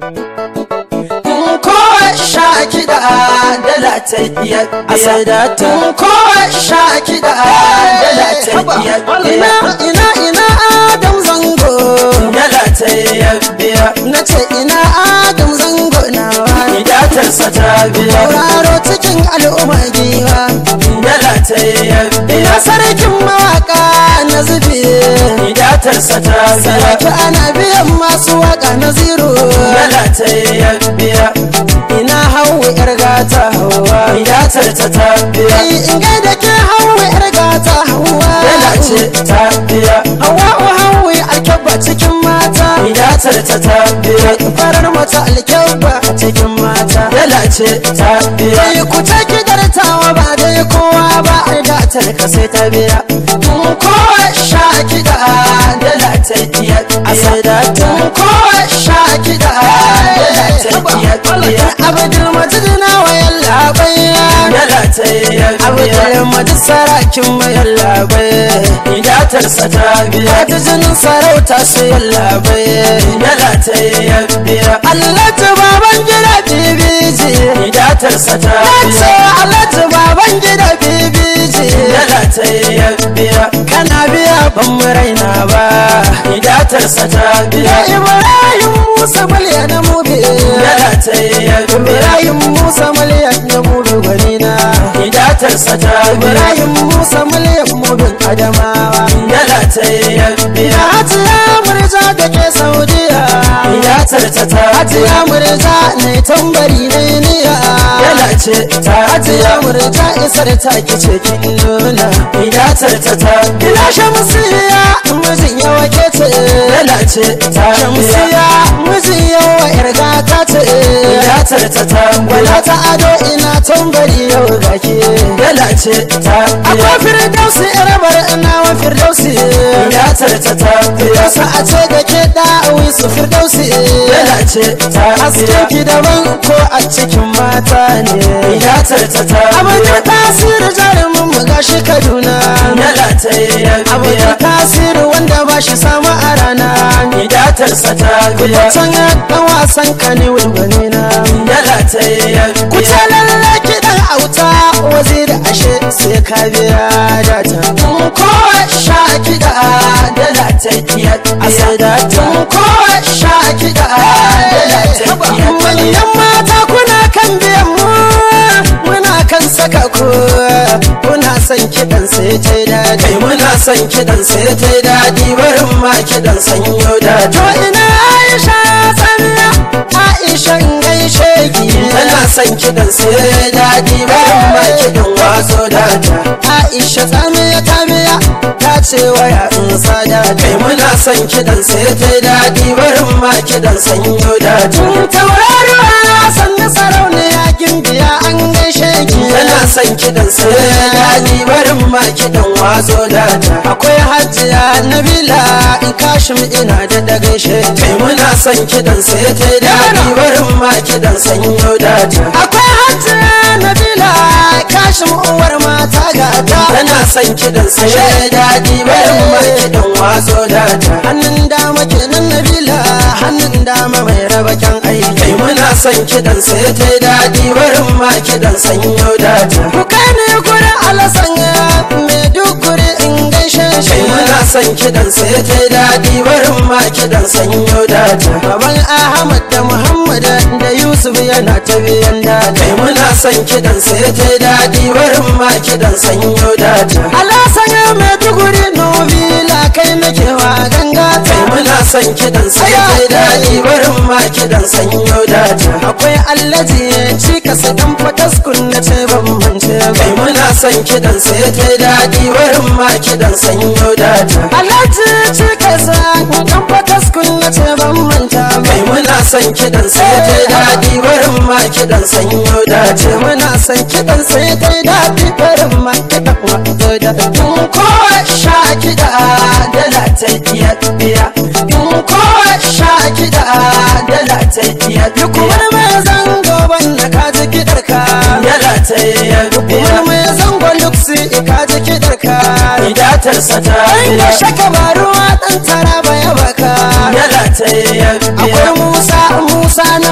kowa sha kiɗa dala ta iya a sai da ta kowa sha kiɗa dala ta iya ina ina ina adam zango dala ta iya biya na ce ina adam zango na wani idatarsa ta biya tauraro cikin al'umma giwa dala ta iya ina biya sarkin mawaka na zube idatarsa ta biya sarki ana biyan masu waka na zero dala ta iya biya ina hawa yar gata hawa idatar ta ta biya ai in gaida ke hawa yar gata hawa dala ce ta biya hawa hawa alkyabba cikin mata idatar ta ta biya farar mata alkyabba cikin mata dala ce ta biya Sai ku ta kidartawa ba dai kowa ba a gatar ka sai ta biya kowa sha kiɗa dala ta iya a sai da ta kowa sha kiɗa dala ta iya biya abdul majid na wayan labai dala ta iya biya abdul majid sarakin mayan labai idatarsa ta biya ta jinin sarauta sai yan labai dala ta iya biya Allah ta baban gida bibiji idatarsa ta ce biya Allah ta baban gida bibiji dala ta iya biya kana biya ban mu raina ba idatarsa ta ya biya Ibrahim Musa mulya na mubi dala ta iya biya Ibrahim Musa mulya na mubi gwanina idatarsa ta biya Ibrahim Musa mulya mubin Adamawa dala ta iya Ya biya Hajiya Murja da ke Saudiya idatarta ta biya Hajiya Murja ne tambari ne niya dala ce ta Hajiya biya Murja isar ta kice kin nuna idatarta ta biya Ila shamsiya mijin yawa ke ce dala ce ta biya Shamsiya mijin yawa irga ta ce idatarta ta Wala biya ta ado ina tambari yau gake dala ce ta biya Akwai firdausi irabar ina wa firdausi idatarta ta biya Firdausi a ce da ke da'awi su firdausi dala ce ta Hasken biya ki daban ko a cikin mata ne idatarta ta Abin biya tasiri jarumin mu gashi Kaduna dala ta iya Abin biya tasiri wanda ba shi samu a rana idatarsa ta biya Can ya dan wasan kane wulgwane na dala ta iya Ku biya ce lalle kiɗan auta waziri ashe sai ka biya data kowa sha kiɗa dala ta iya a sai biya data kowa sha kiɗa dala ta iya biya manyan mata kuna kan biyan mu muna kan saka ku kuna son kiɗan sai ta daɗi kai muna son kiɗan sai ta yi daɗi barin ma kiɗan sanyo da to ina aisha tsamiya aisha in gaishe ki tana son kiɗan sai ya yi daɗi barin ma kiɗan wazo da ta aisha tsamiya ta biya ta ce waya in sada kai muna son kiɗan sai ta yi daɗi barin ma kiɗan sanyo da ta tauraruwa sannu sarauniya gimbiya an gaishe ki tana son kiɗan sai ya yi daɗi barin ma kiɗan wazo da ta akwai hajiya nabila in kashim ina da da gaishe ki kai muna son kiɗan sai ta yi daɗi barin ma kiɗan sanyo da ta akwai hajiya nabila kashim uwar mata gata tana son kiɗan sai ya yi daɗi barin ma kiɗan wazo da ta hannun dama kenan nabila hannun dama mai raba kyan aiki kai muna son kiɗan sai ta yi daɗi barin ma kiɗan sanyo da ta ku kai ne gurin alasan mai duk guri in gaishe shi kai muna son kiɗan sai ta yi daɗi barin ma kiɗan sanyo da ta baban ahmad da muhammad da yusuf yana ta biyan daɗi kai muna son kiɗan sai ta yi daɗi barin ma kiɗan sanyo da ta alasan mai duguri nobila kai nake wa ganga kai muna son kiɗan sai ta yi daɗi barin ma kiɗan sanyo da ta akwai allaji cika su dan fataskun na ce ban mance ba kai muna son kiɗan sai ta yi daɗi barin ma kiɗan sanyo da ta allaji cika su dan fataskun na ce ban manta ba kai muna son kiɗan sai ta yi daɗi barin ma kiɗan sanyo da ce ta muna son kiɗan sai ta yi daɗi barin ma kiɗan wato da kowa sha kiɗa dala ta iya biya kowa sha kiɗa dala ta iya biya wani mai zango ban da ka ji kiɗar ka dala ta iya biya wani mai zango luksi ka ji kiɗar ka idatarsa ta Ai biya da shaka ba ruwa ɗan tara ba ya baka dala ta iya biya akwai musa musa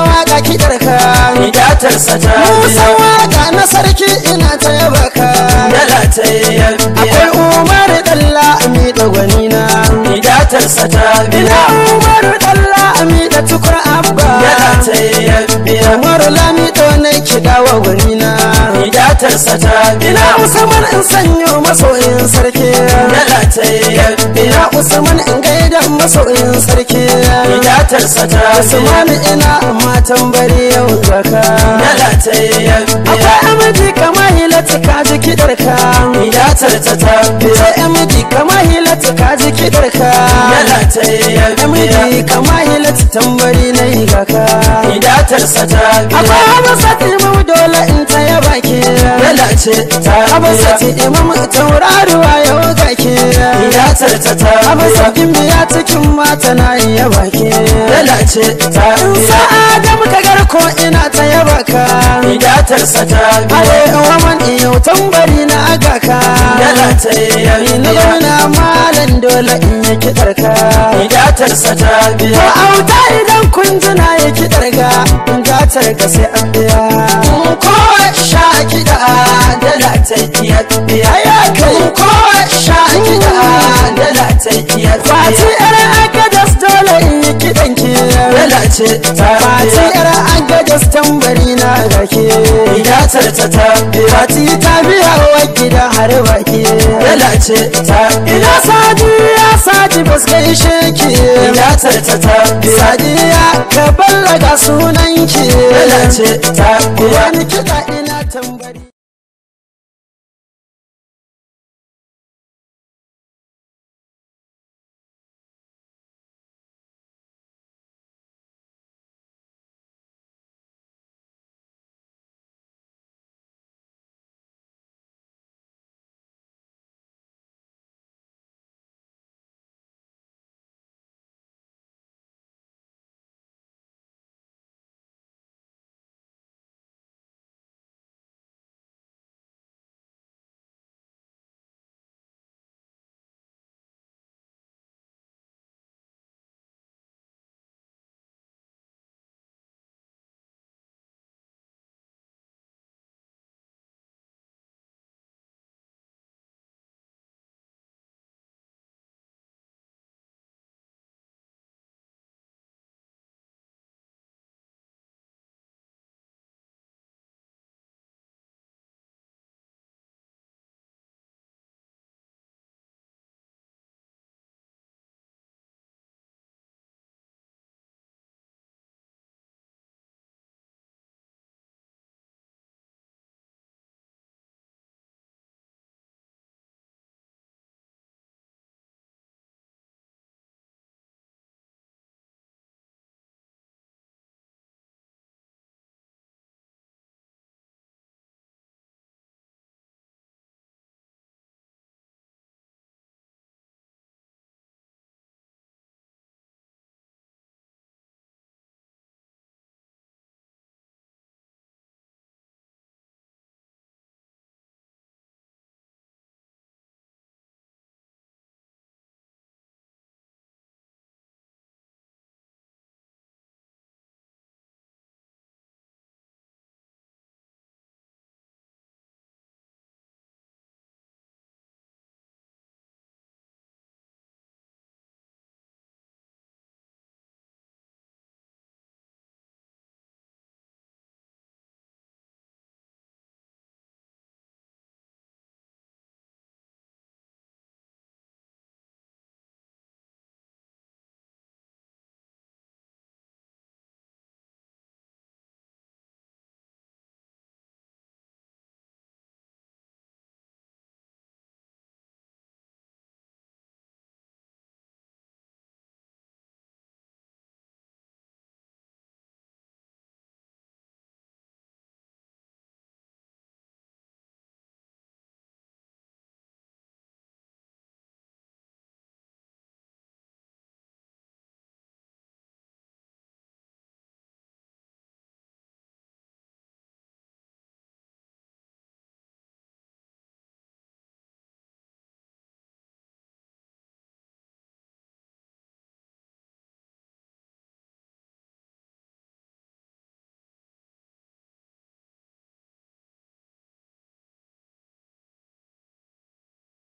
idatarsa ta Musa biya waka na sarki ina ta yaba ka dala ta biya akwai Umar Dalla Ami da gwanina idatarsa ta ina biya Umar Dalla Ami da tukur abba dala ta biya Umar Lami to na kiɗa wa gwanina idatarsa ta ina biya Usman in sanyo masoyin sarki dala ta biya ina Usman in gaida masoyin sarki idatarsa ta biya Usman ina matan bari yau zaka dala ta biya akwai amiji kama hilata ka ji kiɗarka idatarsa ta biya sai amiji kama hilata ka ji kiɗarka dala ta biya amiji kama hilata tambari na yi gaka idatarsa ta biya akwai abasati imam dole in ta yaba ke dala ce ta biya abasati imam tauraruwa yau gake idatarsa ta biya abasatin biya cikin mata na yi yaba ke dala ce ta in biya sa'a da muka garko ina ta yaba ka idatarsa ta biya Ale waman iyo tambari na agaka dala ta Ni na biya gwamna malam dole in yi kiɗar ka idatarsa ta Ko biya auta idan kun tuna ya kiɗar ga in gatar ka sai an biya kowa sha kiɗa dala ta iya biya Aya kai kowa sha kiɗa dala ta iya Fati biya yar agadas dole in yi kiɗan ki dala ce ta Fati biya yar agadas tambari na gake idatarsa ta biya Fati ta biya wa gida har baki dala ce ta Ina biya sadiya sadi bas gaishe ki idatarsa ta biya Sadiya ka ballaga sunanki dala ce ta biya Wani kiɗa ina tambari